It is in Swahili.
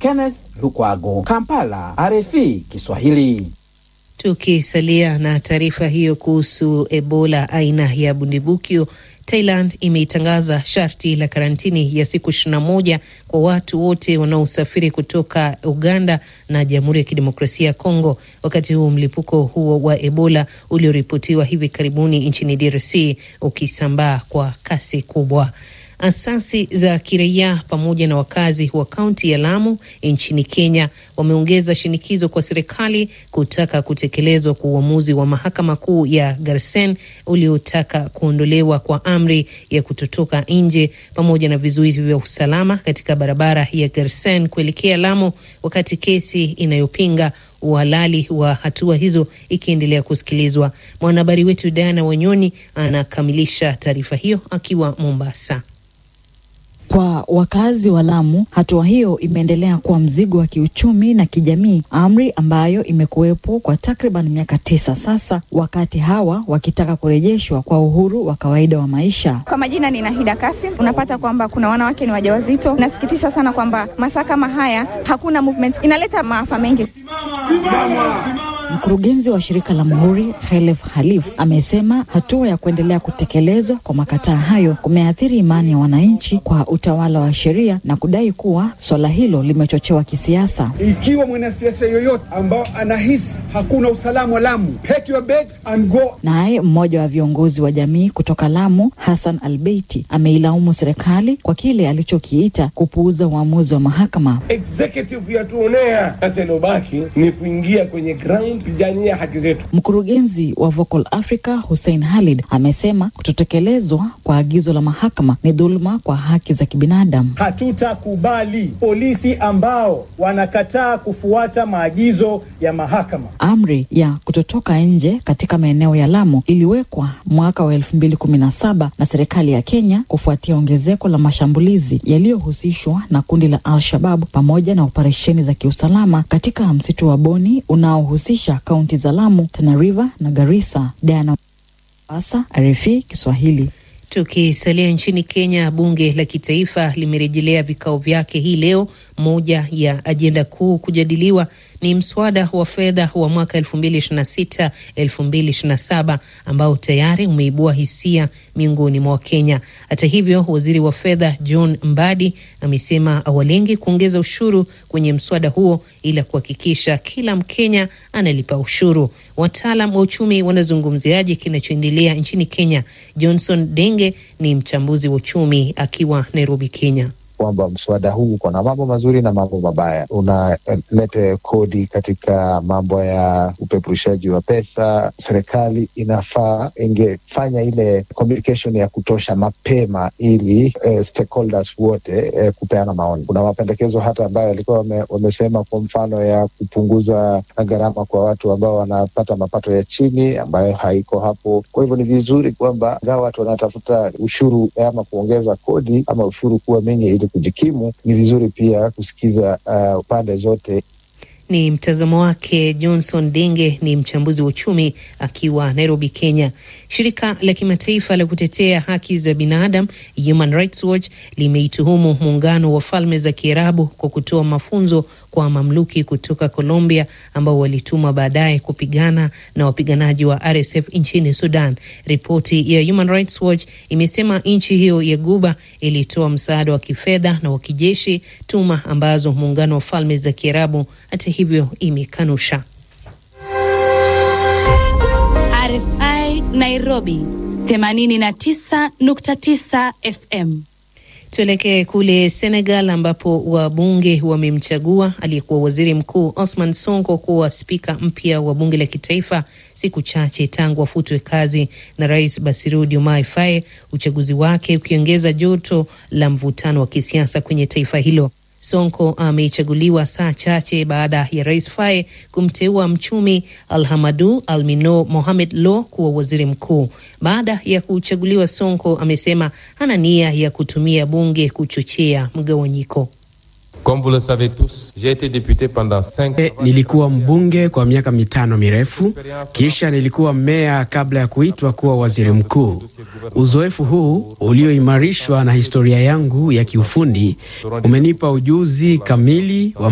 Kenneth Lukwago, Kampala, RFI Kiswahili. Tukisalia na taarifa hiyo kuhusu Ebola aina ya bundibukyo, Thailand imeitangaza sharti la karantini ya siku 21 kwa watu wote wanaosafiri kutoka Uganda na Jamhuri ya Kidemokrasia ya Kongo, wakati huu mlipuko huo wa Ebola ulioripotiwa hivi karibuni nchini DRC ukisambaa kwa kasi kubwa. Asasi za kiraia pamoja na wakazi wa kaunti ya Lamu nchini Kenya wameongeza shinikizo kwa serikali kutaka kutekelezwa kwa uamuzi wa mahakama kuu ya Garsen uliotaka kuondolewa kwa amri ya kutotoka nje pamoja na vizuizi vya usalama katika barabara ya Garsen kuelekea Lamu, wakati kesi inayopinga uhalali wa hatua hizo ikiendelea kusikilizwa. Mwanahabari wetu Diana Wanyoni anakamilisha taarifa hiyo akiwa Mombasa. Kwa wakazi wa Lamu, hatua hiyo imeendelea kuwa mzigo wa kiuchumi na kijamii, amri ambayo imekuwepo kwa takriban miaka tisa sasa, wakati hawa wakitaka kurejeshwa kwa uhuru wa kawaida wa maisha. Kwa majina ni Nahida Kasim. Unapata kwamba kuna wanawake ni wajawazito. Nasikitisha sana kwamba masaa kama haya hakuna movement, inaleta maafa mengi. Mkurugenzi wa shirika la Muhuri Khelef Halif amesema hatua ya kuendelea kutekelezwa kwa makataa hayo kumeathiri imani ya wananchi kwa utawala wa sheria na kudai kuwa swala hilo limechochewa kisiasa. Ikiwa mwanasiasa yoyote ambao anahisi hakuna usalama Lamu, pack your bags and go. Naye mmoja wa viongozi wa jamii kutoka Lamu, Hassan Albeiti, ameilaumu serikali kwa kile alichokiita kupuuza uamuzi wa mahakama. Executive yatuonea sasa, ilobaki ni kuingia kwenye ground kupigania haki zetu. Mkurugenzi wa Vocal Africa Hussein Halid amesema kutotekelezwa kwa agizo la mahakama ni dhuluma kwa haki za kibinadamu. Hatutakubali polisi ambao wanakataa kufuata maagizo ya mahakama. Amri ya kutotoka nje katika maeneo ya Lamu iliwekwa mwaka wa elfu mbili kumi na saba na serikali ya Kenya kufuatia ongezeko la mashambulizi yaliyohusishwa na kundi la Al-Shabab pamoja na operesheni za kiusalama katika msitu wa Boni unaohusisha kaunti za Lamu, Tana River na Garissa. Diana Asa, RFI Kiswahili. Tukisalia nchini Kenya, bunge la kitaifa limerejelea vikao vyake hii leo. Moja ya ajenda kuu kujadiliwa ni mswada wa fedha wa mwaka 2026 2027 ambao tayari umeibua hisia miongoni mwa Wakenya. Hata hivyo, waziri wa fedha John Mbadi amesema awalengi kuongeza ushuru kwenye mswada huo ila kuhakikisha kila Mkenya analipa ushuru. Wataalam wa uchumi wanazungumziaje kinachoendelea nchini Kenya? Johnson Denge ni mchambuzi wa uchumi akiwa Nairobi, Kenya kwamba mswada huu uko na mambo mazuri na mambo mabaya. Unaleta kodi katika mambo ya upeperushaji wa pesa. Serikali inafaa ingefanya ile communication ya kutosha mapema, ili eh, stakeholders wote eh, kupeana maoni. Kuna mapendekezo hata ambayo walikuwa wame, wamesema kwa mfano ya kupunguza gharama kwa watu ambao wanapata mapato ya chini, ambayo haiko hapo. Kwa hivyo ni vizuri kwamba ingawa watu wanatafuta ushuru ama kuongeza kodi ama ushuru kuwa mingi ili kujikimu ni vizuri pia kusikiza uh, pande zote. Ni mtazamo wake Johnson Denge, ni mchambuzi wa uchumi akiwa Nairobi, Kenya. Shirika la kimataifa la kutetea haki za binadamu Human Rights Watch limeituhumu muungano wa falme za Kiarabu kwa kutoa mafunzo kwa mamluki kutoka Colombia ambao walitumwa baadaye kupigana na wapiganaji wa RSF nchini Sudan. Ripoti ya Human Rights Watch imesema nchi hiyo ya Guba ilitoa msaada wa kifedha na wa kijeshi, tuma ambazo muungano wa falme za Kiarabu hata hivyo imekanusha. RFI Nairobi 89.9 FM. Tuelekee kule Senegal ambapo wabunge wamemchagua aliyekuwa waziri mkuu Osman Sonko kuwa spika mpya wa bunge la kitaifa siku chache tangu afutwe kazi na rais Bassirou Diomaye Faye, uchaguzi wake ukiongeza joto la mvutano wa kisiasa kwenye taifa hilo. Sonko amechaguliwa saa chache baada ya rais Faye kumteua mchumi Alhamadu Almino Mohamed Lo kuwa waziri mkuu. Baada ya kuchaguliwa, Sonko amesema hana nia ya kutumia bunge kuchochea mgawanyiko. Comme vous le savez tous, j'ai été député pendant cinq E, nilikuwa mbunge kwa miaka mitano mirefu, kisha nilikuwa meya kabla ya kuitwa kuwa waziri mkuu. Uzoefu huu ulioimarishwa na historia yangu ya kiufundi umenipa ujuzi kamili wa